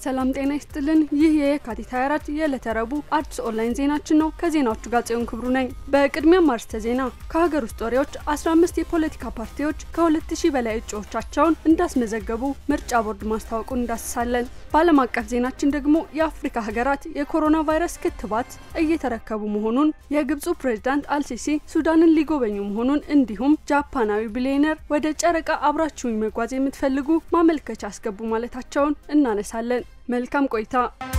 ሰላም ጤና ይስጥልን። ይህ የየካቲት 24 የዕለተ ረቡዕ አዲስ ኦንላይን ዜናችን ነው። ከዜናዎቹ ጋር ጽዮን ክብሩ ነኝ። በቅድሚያም አርዕስተ ዜና። ከሀገር ውስጥ ወሬዎች 15 የፖለቲካ ፓርቲዎች ከ2000 በላይ እጩዎቻቸውን እንዳስመዘገቡ ምርጫ ቦርድ ማስታወቁን እንዳስሳለን። በዓለም አቀፍ ዜናችን ደግሞ የአፍሪካ ሀገራት የኮሮና ቫይረስ ክትባት እየተረከቡ መሆኑን፣ የግብፁ ፕሬዝዳንት አልሲሲ ሱዳንን ሊጎበኙ መሆኑን እንዲሁም ጃፓናዊ ቢሊዮነር ወደ ጨረቃ አብራችሁኝ መጓዝ የምትፈልጉ ማመልከቻ አስገቡ ማለታቸውን እናነሳለን። መልካም ቆይታ።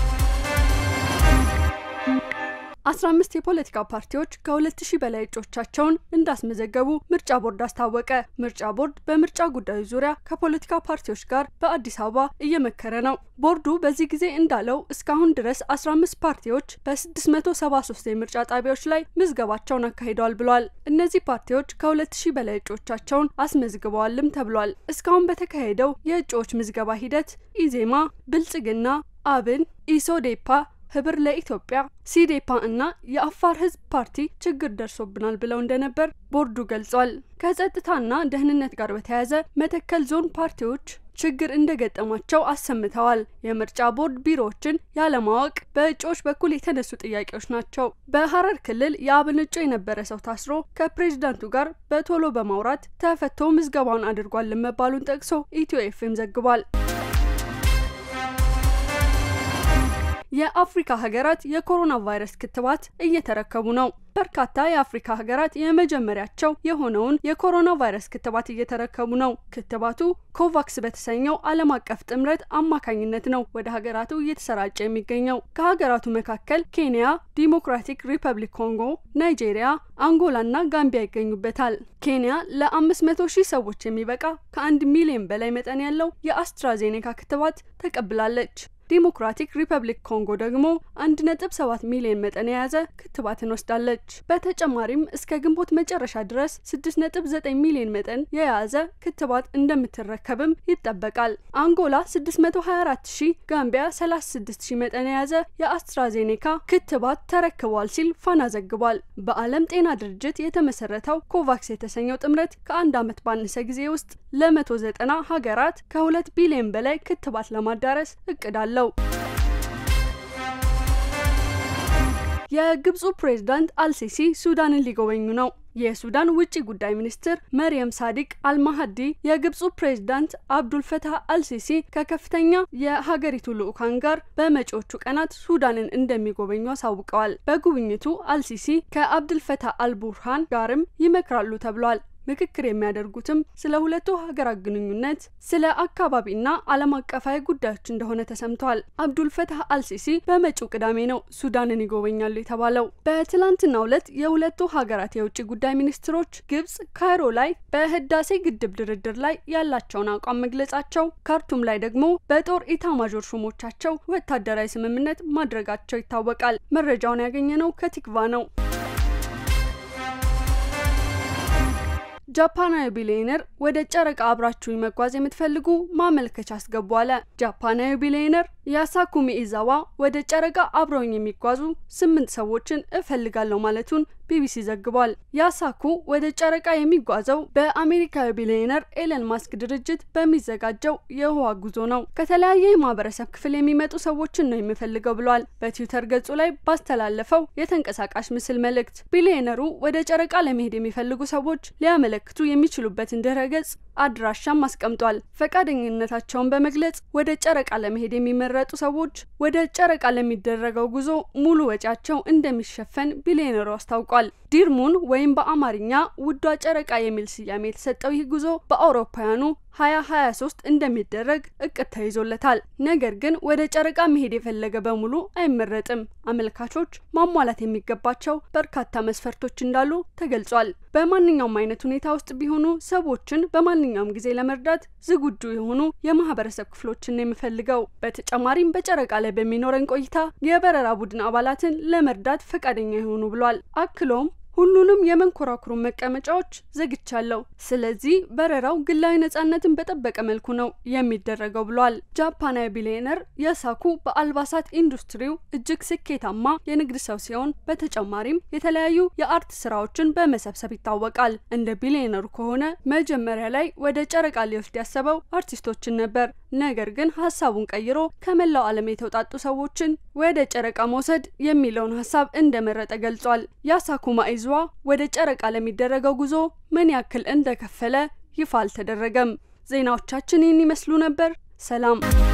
አስራ አምስት የፖለቲካ ፓርቲዎች ከሁለት ሺህ በላይ እጩዎቻቸውን እንዳስመዘገቡ ምርጫ ቦርድ አስታወቀ። ምርጫ ቦርድ በምርጫ ጉዳዮች ዙሪያ ከፖለቲካ ፓርቲዎች ጋር በአዲስ አበባ እየመከረ ነው። ቦርዱ በዚህ ጊዜ እንዳለው እስካሁን ድረስ አስራ አምስት ፓርቲዎች በስድስት መቶ ሰባ ሶስት የምርጫ ጣቢያዎች ላይ ምዝገባቸውን አካሂደዋል ብሏል። እነዚህ ፓርቲዎች ከሁለት ሺህ በላይ እጩዎቻቸውን አስመዝግበዋልም ተብሏል። እስካሁን በተካሄደው የእጩዎች ምዝገባ ሂደት ኢዜማ፣ ብልጽግና፣ አብን፣ ኢሶዴፓ ህብር ለኢትዮጵያ ሲዴፓ እና የአፋር ህዝብ ፓርቲ ችግር ደርሶብናል ብለው እንደነበር ቦርዱ ገልጿል። ከጸጥታና ደህንነት ጋር በተያያዘ መተከል ዞን ፓርቲዎች ችግር እንደገጠማቸው አሰምተዋል። የምርጫ ቦርድ ቢሮዎችን ያለማወቅ በእጩዎች በኩል የተነሱ ጥያቄዎች ናቸው። በሀረር ክልል የአብን እጩ የነበረ ሰው ታስሮ ከፕሬዝዳንቱ ጋር በቶሎ በማውራት ተፈቶ ምዝገባውን አድርጓል መባሉን ጠቅሶ ኢትዮ ኤፍኤም ዘግቧል። የአፍሪካ ሀገራት የኮሮና ቫይረስ ክትባት እየተረከቡ ነው። በርካታ የአፍሪካ ሀገራት የመጀመሪያቸው የሆነውን የኮሮና ቫይረስ ክትባት እየተረከቡ ነው። ክትባቱ ኮቫክስ በተሰኘው ዓለም አቀፍ ጥምረት አማካኝነት ነው ወደ ሀገራቱ እየተሰራጨ የሚገኘው። ከሀገራቱ መካከል ኬንያ፣ ዲሞክራቲክ ሪፐብሊክ ኮንጎ፣ ናይጄሪያ፣ አንጎላና ጋምቢያ ይገኙበታል። ኬንያ ለአምስት መቶ ሺህ ሰዎች የሚበቃ ከአንድ ሚሊዮን በላይ መጠን ያለው የአስትራዜኔካ ክትባት ተቀብላለች። ዲሞክራቲክ ሪፐብሊክ ኮንጎ ደግሞ አንድ ነጥብ ሰባት ሚሊዮን መጠን የያዘ ክትባትን ወስዳለች። በተጨማሪም እስከ ግንቦት መጨረሻ ድረስ ስድስት ነጥብ ዘጠኝ ሚሊዮን መጠን የያዘ ክትባት እንደምትረከብም ይጠበቃል። አንጎላ ስድስት መቶ ሀያ አራት ሺህ ጋምቢያ ሰላሳ ስድስት ሺህ መጠን የያዘ የአስትራዜኔካ ክትባት ተረክቧል ሲል ፋና ዘግቧል። በዓለም ጤና ድርጅት የተመሰረተው ኮቫክስ የተሰኘው ጥምረት ከአንድ ዓመት ባነሰ ጊዜ ውስጥ ለመቶ ዘጠና ሀገራት ከሁለት ቢሊዮን በላይ ክትባት ለማዳረስ እቅድ አለው። የግብፁ ፕሬዝዳንት አልሲሲ ሱዳንን ሊጎበኙ ነው። የሱዳን ውጭ ጉዳይ ሚኒስትር መርየም ሳዲቅ አልማሀዲ የግብፁ ፕሬዝዳንት አብዱልፈታህ አልሲሲ ከከፍተኛ የሀገሪቱ ልዑካን ጋር በመጪዎቹ ቀናት ሱዳንን እንደሚጎበኙ አሳውቀዋል። በጉብኝቱ አልሲሲ ከአብዱልፈታህ አልቡርሃን ጋርም ይመክራሉ ተብሏል። ምክክር የሚያደርጉትም ስለ ሁለቱ ሀገራት ግንኙነት፣ ስለ አካባቢና ዓለም አቀፋዊ ጉዳዮች እንደሆነ ተሰምተዋል። አብዱልፈታህ አልሲሲ በመጪው ቅዳሜ ነው ሱዳንን ይጎበኛሉ የተባለው። በትላንትናው ዕለት የሁለቱ ሀገራት የውጭ ጉዳይ ሚኒስትሮች ግብጽ ካይሮ ላይ በህዳሴ ግድብ ድርድር ላይ ያላቸውን አቋም መግለጻቸው፣ ካርቱም ላይ ደግሞ በጦር ኢታማዦር ሹሞቻቸው ወታደራዊ ስምምነት ማድረጋቸው ይታወቃል። መረጃውን ያገኘነው ከቲክቫ ነው። ጃፓናዊ ቢሊዮነር ወደ ጨረቃ አብራችሁኝ መጓዝ የምትፈልጉ ማመልከቻ አስገቡ አለ። ጃፓናዊ ቢሊዮነር ያሳኩሚ ኢዛዋ ወደ ጨረቃ አብረውኝ የሚጓዙ ስምንት ሰዎችን እፈልጋለሁ ማለቱን ቢቢሲ ዘግቧል። ያሳኩ ወደ ጨረቃ የሚጓዘው በአሜሪካዊ ቢሊዮነር ኤለን ማስክ ድርጅት በሚዘጋጀው የህዋ ጉዞ ነው። ከተለያየ የማህበረሰብ ክፍል የሚመጡ ሰዎችን ነው የሚፈልገው ብሏል። በትዊተር ገጹ ላይ ባስተላለፈው የተንቀሳቃሽ ምስል መልእክት ቢሊዮነሩ ወደ ጨረቃ ለመሄድ የሚፈልጉ ሰዎች ሊያመለክቱ የሚችሉበትን ድረ ገጽ አድራሻም አስቀምጧል። ፈቃደኝነታቸውን በመግለጽ ወደ ጨረቃ ለመሄድ የሚመረጡ ሰዎች ወደ ጨረቃ ለሚደረገው ጉዞ ሙሉ ወጪያቸው እንደሚሸፈን ቢሊዮነሩ አስታውቋል። ዲርሙን ወይም በአማርኛ ውዷ ጨረቃ የሚል ስያሜ የተሰጠው ይህ ጉዞ በአውሮፓውያኑ 2023 እንደሚደረግ እቅድ ተይዞለታል። ነገር ግን ወደ ጨረቃ መሄድ የፈለገ በሙሉ አይመረጥም። አመልካቾች ማሟላት የሚገባቸው በርካታ መስፈርቶች እንዳሉ ተገልጿል። በማንኛውም አይነት ሁኔታ ውስጥ ቢሆኑ ሰዎችን በማንኛውም ጊዜ ለመርዳት ዝግጁ የሆኑ የማህበረሰብ ክፍሎችን ነው የምፈልገው። በተጨማሪም በጨረቃ ላይ በሚኖረን ቆይታ የበረራ ቡድን አባላትን ለመርዳት ፈቃደኛ የሆኑ ብሏል። አክሎም ሁሉንም የመንኮራኩሩን መቀመጫዎች ዘግቻለሁ። ስለዚህ በረራው ግላዊ ነጻነትን በጠበቀ መልኩ ነው የሚደረገው ብሏል። ጃፓናዊ ቢሊዮነር ያሳኩ በአልባሳት ኢንዱስትሪው እጅግ ስኬታማ የንግድ ሰው ሲሆን በተጨማሪም የተለያዩ የአርት ስራዎችን በመሰብሰብ ይታወቃል። እንደ ቢሊዮነሩ ከሆነ መጀመሪያ ላይ ወደ ጨረቃ ሊወስድ ያሰበው አርቲስቶችን ነበር። ነገር ግን ሀሳቡን ቀይሮ ከመላው ዓለም የተውጣጡ ሰዎችን ወደ ጨረቃ መውሰድ የሚለውን ሀሳብ እንደመረጠ ገልጿል። ያሳኩ ማኢዙዋ ወደ ጨረቃ ለሚደረገው ጉዞ ምን ያክል እንደከፈለ ይፋ አልተደረገም። ዜናዎቻችን ይህን ይመስሉ ነበር። ሰላም